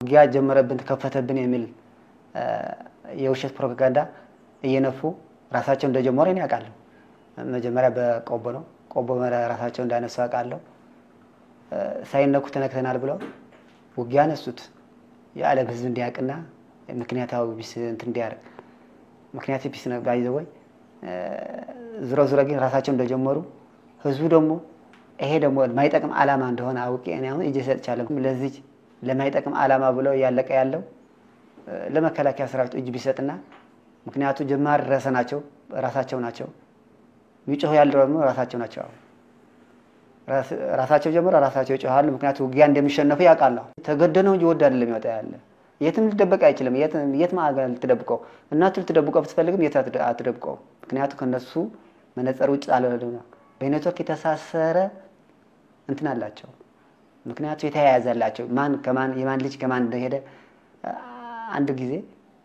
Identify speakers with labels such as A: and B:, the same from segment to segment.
A: ውጊያ ጀመረብን ተከፈተብን የሚል የውሸት ፕሮፓጋንዳ እየነፉ ራሳቸው እንደጀመሩ እኔ አውቃለሁ። መጀመሪያ በቆቦ ነው። ቆቦ ራሳቸው እንዳነሱ አውቃለሁ። ሳይነኩ ተነክተናል ብለው ውጊያ አነሱት። የዓለም ሕዝብ እንዲያውቅና ምክንያታዊ ቢስ እንትን እንዲያደርግ ምክንያት ቢስ ባይዘ ወይ ዝሮ ዝሮ ግን ራሳቸው እንደጀመሩ ህዝቡ ደግሞ ይሄ ደግሞ የማይጠቅም ዓላማ እንደሆነ አውቄ እኔ አሁን እጄ ሰጥቻለሁ። ለዚህ ለማይጠቅም ዓላማ ብለው እያለቀ ያለው ለመከላከያ ሰራዊት እጅ ቢሰጥና ምክንያቱ ጀማሪ ረሰ ናቸው ራሳቸው ናቸው የሚጮሁ ያለው ደግሞ ራሳቸው ናቸው። ራሳቸው ጀምሮ ራሳቸው ይጮሃሉ። ምክንያቱ ውጊያ እንደሚሸነፉ ያውቃሉ። ተገደ ነው እንጂ ወድ አይደለም ይወጣ ያለ የትም ሊደበቅ አይችልም። የት ማገር ልትደብቀው እናቱ ልትደብቀው ብትፈልግም የት አትደብቀው። ምክንያቱ ከነሱ መነጽር ውጭ አለ በኔትወርክ የተሳሰረ እንትን አላቸው። ምክንያቱ የተያያዘላቸው ማን ከማን የማን ልጅ ከማን እንደሄደ አንድ ጊዜ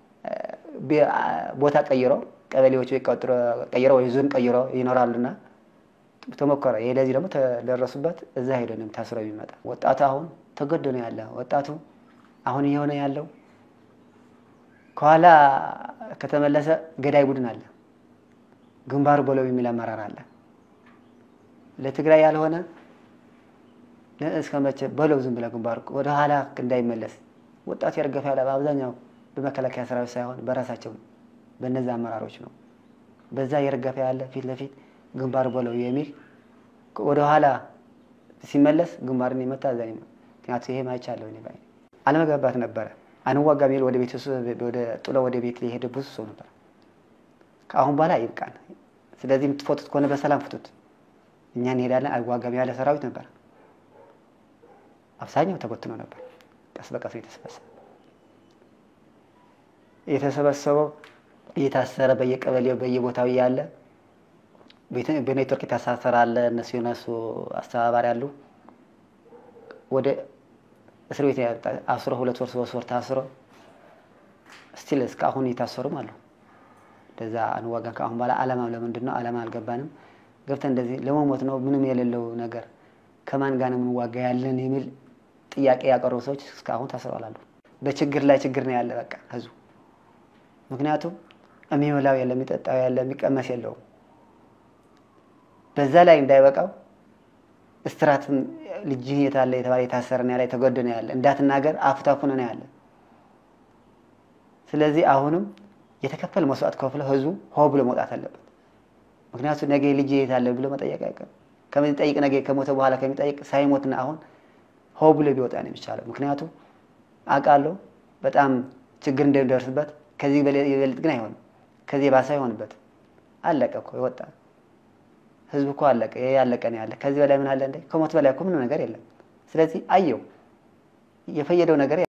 A: ቦታ ቀይረው ቀበሌዎች ቀይረው ወይ ዞን ቀይረው ይኖራሉና ተሞከረ። ይሄ ለዚህ ደግሞ ተደረሱበት። እዛ ሄዶ ነው ታስሮ የሚመጣ ወጣቱ አሁን ተገዶ ነው ያለ። ወጣቱ አሁን እየሆነ ያለው ከኋላ ከተመለሰ ገዳይ ቡድን አለ፣ ግንባሩ በለው የሚል አመራር አለ። ለትግራይ ያልሆነ እስከ መቼ በለው ዝም ብለህ ግንባሩ ወደ ኋላ እንዳይመለስ ወጣቱ የረገፈ ያለ በአብዛኛው በመከላከያ ሰራዊት ሳይሆን በራሳቸው በነዛ አመራሮች ነው። በዛ የረገፈ ያለ ፊት ለፊት ግንባር በለው የሚል ወደ ኋላ ሲመለስ ግንባርን የመታ እዛ ምክንያቱ ይሄ ማይቻለሁ እኔ ባይ አለመግባባት ነበረ። አንዋጋ ሚል ወደ ቤት ወደ ጥሎ ወደ ቤት ሊሄድ ብዙ ሰው ነበር። ከአሁን በኋላ ይብቃን። ስለዚህ የምትፎቱት ከሆነ በሰላም ፍቱት፣ እኛ እንሄዳለን አይዋጋም ያለ ሰራዊት ነበር። አብዛኛው ተበትኖ ነበር። ቀስ በቀስ የተሰበሰበ የተሰበሰበው እየታሰረ በየቀበሌው በየቦታው እያለ በኔትወርክ የታሳሰረ አለ። እነሱ የነሱ አስተባባሪ አሉ። ወደ እስር ቤት አስሮ ሁለት ወር ሶስት ወር ታስሮ ስቲል እስካሁን እየታሰሩም አሉ። እንደዛ አንዋጋ ከአሁን በኋላ አላማው ለምንድን ነው? አላማ አልገባንም። ገብተን እንደዚህ ለመሞት ነው ምንም የሌለው ነገር ከማን ጋር ነው የምንዋጋ ያለን የሚል ጥያቄ ያቀረቡ ሰዎች እስካሁን ታስረዋል አሉ። በችግር ላይ ችግር ነው ያለ በቃ ህዝቡ። ምክንያቱም የሚበላው የለ፣ የሚጠጣው ያለ፣ የሚቀመስ የለውም። በዛ ላይ እንዳይበቃው እስትራትም ልጅህ የታለ የተባለ የታሰረ ነው ያለ፣ የተገደ ነው ያለ፣ እንዳትናገር አፉታፉን ነው ያለ። ስለዚህ አሁንም የተከፈለ መስዋዕት ከፍለ ህዝቡ ሆ ብሎ መውጣት አለበት። ምክንያቱም ነገ ልጅ የታለ ብሎ መጠየቅ አይቀርም። ከሚጠይቅ ነገ ከሞተ በኋላ ከሚጠይቅ ሳይሞትና አሁን ሆ ብሎ ቢወጣ ነው የሚቻለው። ምክንያቱም አውቃለሁ በጣም ችግር እንደሚደርስበት ከዚህ የበለጥ ግን አይሆንም። ከዚህ የባሰ አይሆንበት። አለቀ እኮ ይወጣ ህዝብ እኮ አለቀ። ይሄ ያለቀ ነው ያለ። ከዚህ በላይ ምን አለ እንዴ? ከሞት በላይ እኮ ምንም ነገር የለም። ስለዚህ አየው የፈየደው ነገር